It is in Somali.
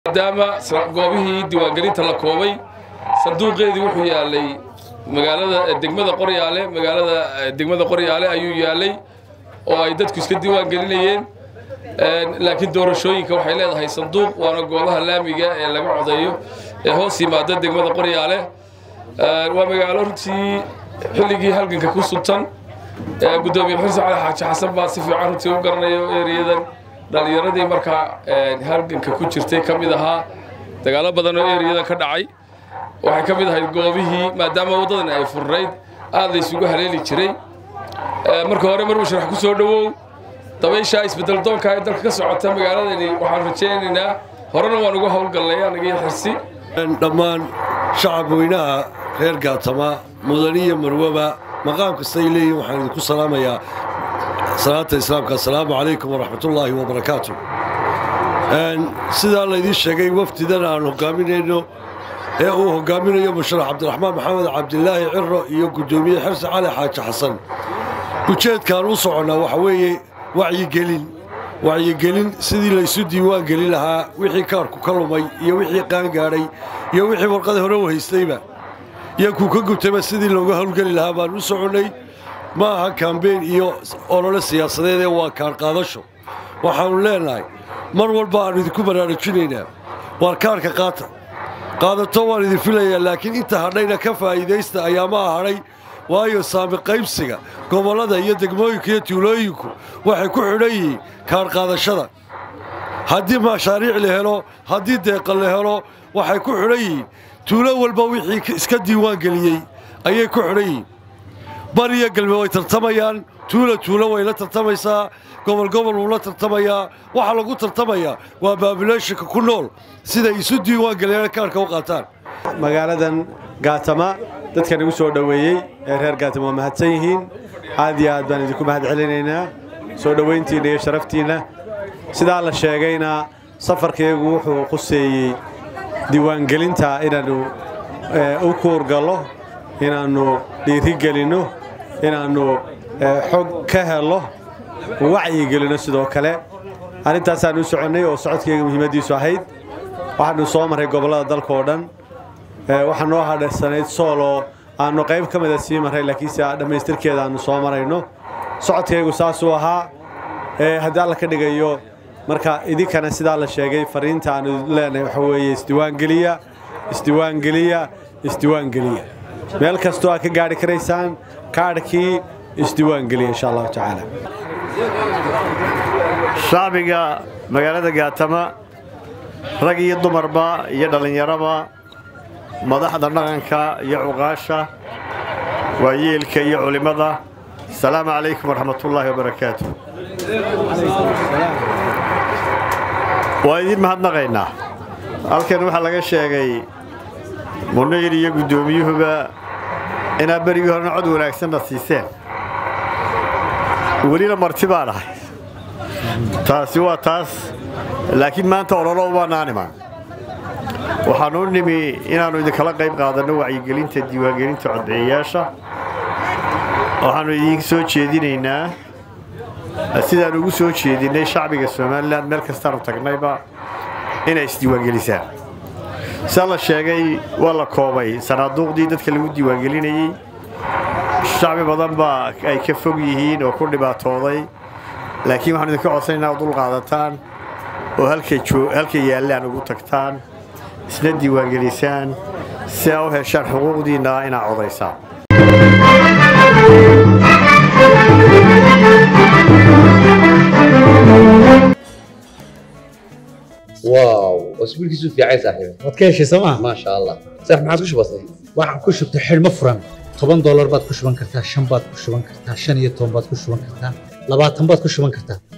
maadaama goobihii diiwaangelinta la koobay sanduuqeedii wuxuu yaalay magaalada degmada qoryaale magaalada degmada qoryaale ayuu yaalay oo ay dadku iska diiwaangelinayeen laakiin doorashooyinka waxay leedahay sanduuq waana goobaha laamiga ee laga codeeyo ee hoos yimaada degmada qoryaale waa magaalo runtii xilligii halganka ku sultan gudoomiye xuseen cali xaaji xasan baa si fiican runtii u garanayo ereyadan dhalinyaradii markaa halganka ku jirtay ka mid ahaa dagaalo badan oo ereyadan ka dhacay waxay ka mid ahayd goobihii maadaama waddadan ay furnayd aad la isugu haleeli jiray marka hore mar musharax ku soo dhowow dabaysha isbedel doonka ee dalka ka socota magaaladani waxaan rajaynaynaa horena waan uga howlgallay anagii xirsi dhammaan shacab weynaha reer gaatama mudaniya marwaba maqaam kastay leeyihin waxaan idinku salaamayaa salaata islaamka assalaamu calaykum waraxmatullaahi wabarakaatu sidaa laydiin sheegay wafdidan aan hogaaminayno ee uu hogaaminayo musharax cabdiraxmaan maxamed cabdilaahi ciro iyo guddoomiye xirsi cali xaaji xasan ujeedkaan u soconnaa waxa weeye wacyigelin wacyigelin sidii laysu diiwaan gelin lahaa wixii kaarku ka lumay iyo wixii qaangaadhay iyo wixii warqada hore u haystayba iyo kuu ka gubtayba sidii looga howlgeli lahaa baan u soconnay ma aha kambeyn iyo olole siyaasadeed ee waa kaarqaadasho waxaannu leennahay mar walba aannu idinku baraarujinaynaa waar kaarka qaata qaadato waan idin filayaa laakiin inta hadhayna ka faa'iidaysta ayaamaha hadhay waayo saami qaybsiga gobollada iyo degmooyinka iyo tuulooyinku waxay ku xidhan yihiin kaarqaadashada haddii mashaariic la helo haddii deeqa la helo waxay ku xidhan yihiin tuulo walba wixii iska diiwaan geliyey ayay ku xidhan yihiin bar iyo galbe way tartamayaan tuula tuulo way la tartamaysaa gobol gobol wuu la tartamayaa waxaa lagu tartamayaa waa baabuleeshinka ku nool siday isu diiwaan geliyaan kaarka u qaataan magaaladan gaatama dadkan igu soo dhoweeyey ee reer gaatama waa mahadsan yihiin aad iyo aad baan idinku mahad celinaynaa soo dhowayntiinna iyo sharaftiinna sidaa la sheegayna safarkaygu wuxuu quseeyey diiwaangelinta inaannu u kuurgallo inaannu dhiirigelinno inaannu xog ka hello wacyigelinno sidoo kale arrintaasaan u soconnay oo socodkayga muhiimaddiisu ahayd waxaannu soo marray gobollada dalka oo dhan waxaa noo hadharsanayd sooloo aannu qayb ka mida sii marray laakiinse dhammaystirkeeda aannu soo marayno socodkaygu saasuu ahaa haddii alla ka dhigayo marka idinkana sidaa la sheegay fariinta aannu leenahay waxa weeye isdiiwaangeliya isdiiwaangeliya isdiiwaangeliya meel kastoo aad ka gaadhi karaysaan kaadhkii isdiiwaangeliya insha allahu tacaala shacbiga magaalada gaatama rag iyo dumarba iyo dhallinyaraba madaxda dhaqanka iyo cuqaasha waayeelka iyo culimmada asalaamu calaykum waraxmatullaahi wabarakaatu waa idiin mahadnaqaynaa halkan waxaa laga sheegay munayir iyo guddoomiyuhuba inaad berigii horena cod wanaagsanna siiseen welina marti baan ahay taasi waa taas laakiin maanta ololo ubaanaan imaan waxaannu u nimi inaannu idinkala qayb qaadanno wacyigelinta diiwaangelinta codbixiyayaasha waxaannu idinka soo jeedinaynaa sidaan ugu soo jeedinnay shacbiga somalilan meel kastaannu tagnayba inay isdiiwaangelisaan sidaa la sheegay waa la koobay sanaaduuqdii dadka lagu diiwaangelinayey shacbi badan baa ay ka fog yihiin oo ku dhibaatooday laakiin waxaanu idinka codsanaynaa dul qaadataan oo halka yaallaan ugu tagtaan isna diiwaangelisaan si aa u heshaan xuquuqdiinna inaad codaysaan واو اسبوعك في عايز صاحبي waad ka heshay sooma ما شاء الله صح ما عاد وش بصي waxaan ku shubtay xidhmo furan toban doolar baad ku shuban kartaa shan baad ku shuban kartaa shan iyo toban baad ku shuban kartaa labaatan baad ku shuban kartaa